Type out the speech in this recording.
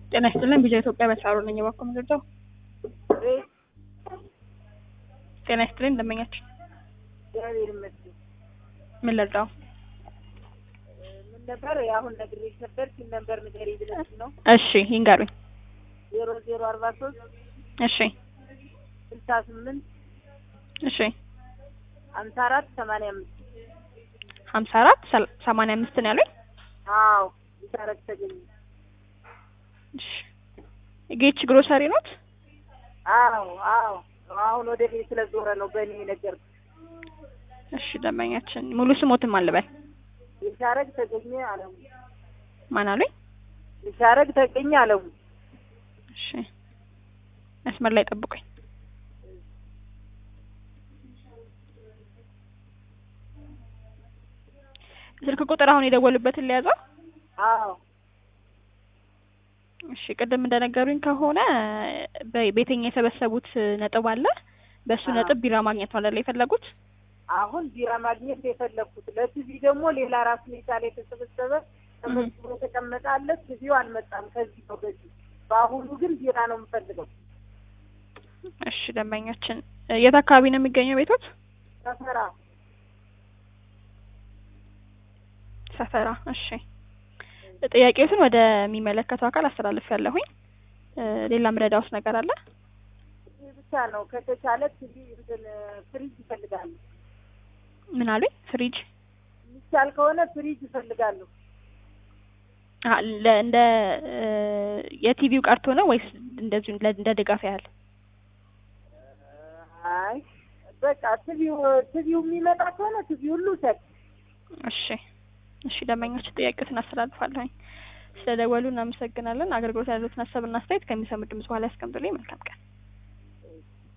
ጤና ይስጥልን ቪዲዮ ኢትዮጵያ በሳሩ ነኝ የባኮ ምድርዳው ጤና ይስጥልን ደንበኛችን እግዚአብሔር ይመስገን። ምን ልርዳው? ምን ነበር አሁን ነግሬሽ ነበር ሲል ነበር ንገሪ ብለሽ ነው። እሺ ይንገሩኝ። ዜሮ ዜሮ አርባ ሶስት እሺ ስልሳ ስምንት እሺ ሀምሳ አራት ሰማንያ አምስት ሀምሳ አራት ሰማንያ አምስት ነው ያሉኝ። አዎ ይታረቅ ተገኘ። እሺ ጌች ግሮሰሪ ኖት? አዎ አዎ አሁን ወደ ቤት ስለዞረ ነው በእኔ ነገር እሺ ደንበኛችን ሙሉ ስሞትም አልበል ይሻረግ ተገኘ አለሙ ማን አሉኝ? ይሻረግ ተገኘ አለሙ እሺ መስመር ላይ ጠብቁኝ። ስልክ ቁጥር አሁን የደወሉበትን ሊያዘው? አዎ እሺ ቅድም እንደነገሩኝ ከሆነ በቤተኛ የሰበሰቡት ነጥብ አለ። በእሱ አዎ። ነጥብ ቢራ ማግኘት ነው አይደል የፈለጉት? አሁን ቢራ ማግኘት የፈለኩት ለቲቪ ደግሞ ሌላ ራሱን የቻለ የተሰበሰበ ተመዝግቦ የተቀመጠ አለ። ቲቪው አልመጣም ከዚህ ነው በዚህ በአሁኑ ግን ቢራ ነው የምፈልገው። እሺ ደንበኛችን የት አካባቢ ነው የሚገኘው ቤቶት? ሰፈራ ሰፈራ። እሺ ጥያቄዎትን ወደሚመለከተው አካል አስተላልፍ ያለሁኝ። ሌላ ምረዳውስ ነገር አለ? ይህ ብቻ ነው። ከተቻለ ቲቪ እንትን ፍሪጅ ይፈልጋሉ። ምን አሉኝ? ፍሪጅ የሚቻል ከሆነ ፍሪጅ ይፈልጋሉ። አ- ለ- እንደ የቲቪው ቀርቶ ነው ወይስ እንደዚሁ ለ- እንደ ድጋፍ ያህል? አይ በቃ ቲቪው ቲቪው የሚመጣ ከሆነ ቲቪ ሁሉ ሰጥ እሺ እሺ ደንበኞች ጥያቄዎትን አስተላልፋለሁኝ። ስለደወሉ እናመሰግናለን። አገልግሎት ያሉትን ሀሳብና አስተያየት ከሚሰሙ ድምጽ በኋላ ያስቀምጡልኝ። መልካም ቀን።